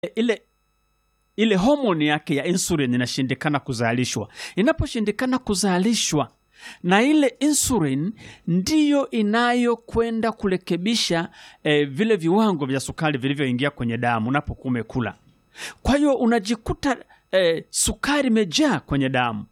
ile ile homoni yake ya insulin inashindikana kuzalishwa. Inaposhindikana kuzalishwa, na ile insulin ndiyo inayokwenda kurekebisha eh, vile viwango vya sukari vilivyoingia kwenye damu unapokuwa umekula. Kwa hiyo unajikuta eh, sukari imejaa kwenye damu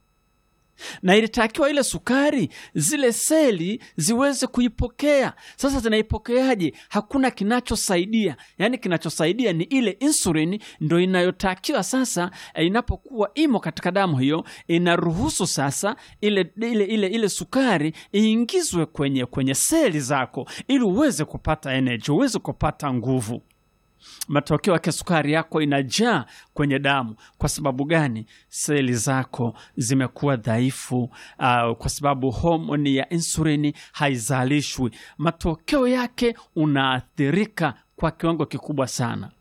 na ilitakiwa ile sukari zile seli ziweze kuipokea. Sasa zinaipokeaje? Hakuna kinachosaidia, yaani kinachosaidia ni ile insulin, ndo inayotakiwa sasa. eh, Inapokuwa imo katika damu hiyo, inaruhusu sasa ile, ile, ile, ile sukari iingizwe kwenye, kwenye seli zako ili uweze kupata energy, uweze kupata nguvu matokeo yake sukari yako inajaa kwenye damu. Kwa sababu gani? Seli zako zimekuwa dhaifu, uh, kwa sababu homoni ya insulini haizalishwi. Matokeo yake unaathirika kwa kiwango kikubwa sana.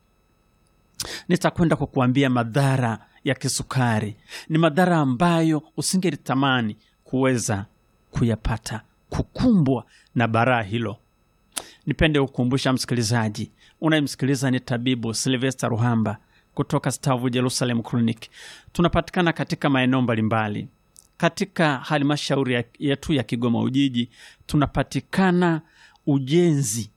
Nitakwenda kukuambia madhara ya kisukari. Ni madhara ambayo usingelitamani kuweza kuyapata, kukumbwa na baraa hilo. Nipende kukumbusha msikilizaji unayemsikiliza ni tabibu Silvester Ruhamba kutoka Stavu Jerusalem Clinic. Tunapatikana katika maeneo mbalimbali katika halmashauri ya- yetu ya Kigoma Ujiji. Tunapatikana ujenzi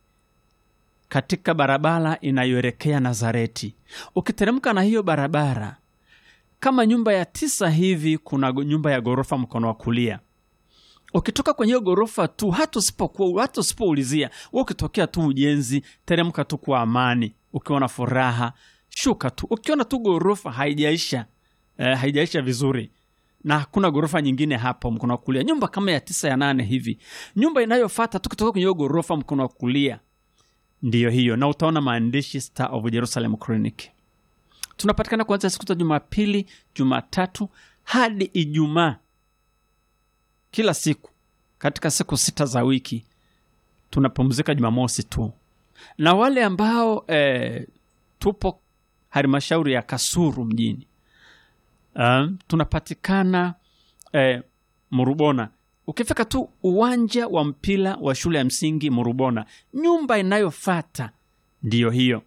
katika barabara inayoelekea Nazareti. Ukiteremka na hiyo barabara kama nyumba ya tisa hivi, kuna nyumba ya ghorofa mkono wa kulia ukitoka kwenye hiyo ghorofa tu, hata usipokuwa hata usipoulizia wewe, ukitokea tu ujenzi, teremka tu kwa amani, ukiwa na furaha, shuka tu. Ukiona tu ghorofa haijaisha eh, haijaisha vizuri na hakuna ghorofa nyingine hapo mkono wa kulia, nyumba kama ya tisa ya nane hivi, nyumba inayofuata tu kutoka kwenye hiyo ghorofa mkono wa kulia ndiyo hiyo, na utaona maandishi Star of Jerusalem Clinic. Tunapatikana kuanzia siku za Jumapili, Jumatatu hadi Ijumaa kila siku katika siku sita za wiki tunapumzika Jumamosi tu, na wale ambao eh, tupo halmashauri ya Kasuru mjini um, tunapatikana eh, Murubona. Ukifika tu uwanja wa mpira wa shule ya msingi Murubona, nyumba inayofata ndiyo hiyo,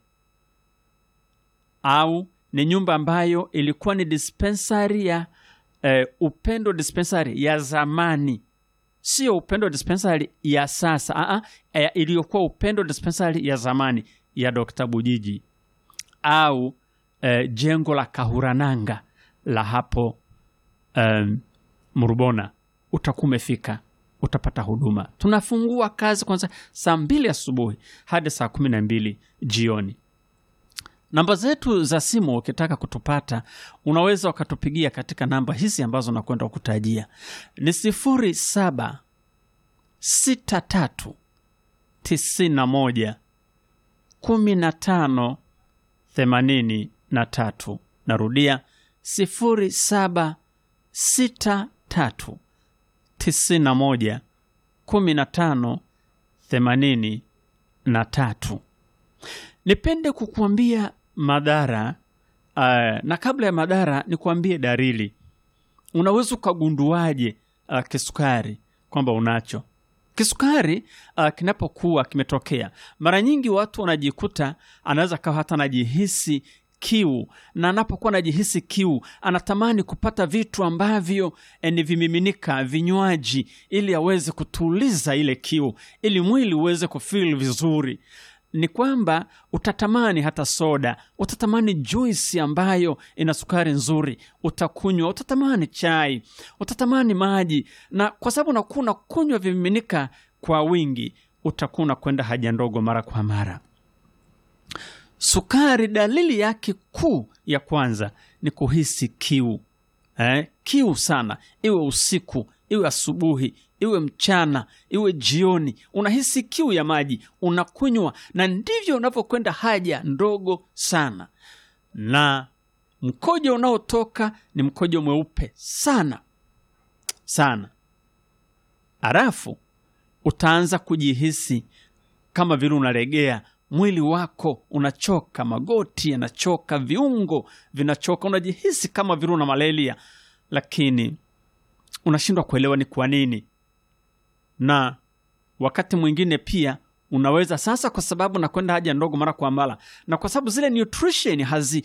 au ni nyumba ambayo ilikuwa ni dispensari ya eh, Upendo dispensary ya zamani, sio Upendo dispensary ya sasa. Aa, eh, iliyokuwa Upendo dispensary ya zamani ya Dr. Bujiji au eh, jengo la Kahurananga la hapo um, Murubona, utakuwa umefika, utapata huduma. Tunafungua kazi kwanza saa mbili asubuhi hadi saa kumi na mbili jioni. Namba zetu za simu ukitaka kutupata unaweza ukatupigia katika namba hizi ambazo nakwenda kukutajia ni sifuri saba sita tatu tisini na moja kumi na tano themanini na tatu. Narudia sifuri saba sita tatu tisini na moja kumi na tano themanini na tatu. Nipende kukuambia madhara uh, na kabla ya madhara nikuambie dalili. Unaweza ukagunduaje uh, kisukari kwamba unacho kisukari? Uh, kinapokuwa kimetokea, mara nyingi watu wanajikuta, anaweza kawa hata anajihisi kiu, na anapokuwa anajihisi kiu anatamani kupata vitu ambavyo eh, ni vimiminika, vinywaji, ili aweze kutuliza ile kiu, ili mwili uweze kufeel vizuri ni kwamba utatamani hata soda, utatamani juisi ambayo ina sukari nzuri, utakunywa. Utatamani chai, utatamani maji, na kwa sababu unakuwa unakunywa vimiminika kwa wingi, utakuwa unakwenda haja ndogo mara kwa mara. Sukari, dalili yake kuu ya kwanza ni kuhisi kiu eh, kiu sana, iwe usiku, iwe asubuhi, iwe mchana, iwe jioni, unahisi kiu ya maji, unakunywa, na ndivyo unavyokwenda haja ndogo sana, na mkojo unaotoka ni mkojo mweupe sana sana. Halafu utaanza kujihisi kama vile unalegea, mwili wako unachoka, magoti yanachoka, viungo vinachoka, unajihisi kama vile una malaria, lakini unashindwa kuelewa ni kwa nini. Na wakati mwingine pia unaweza sasa, kwa sababu nakwenda haja ndogo mara kwa mara, na kwa sababu zile nutrition hazi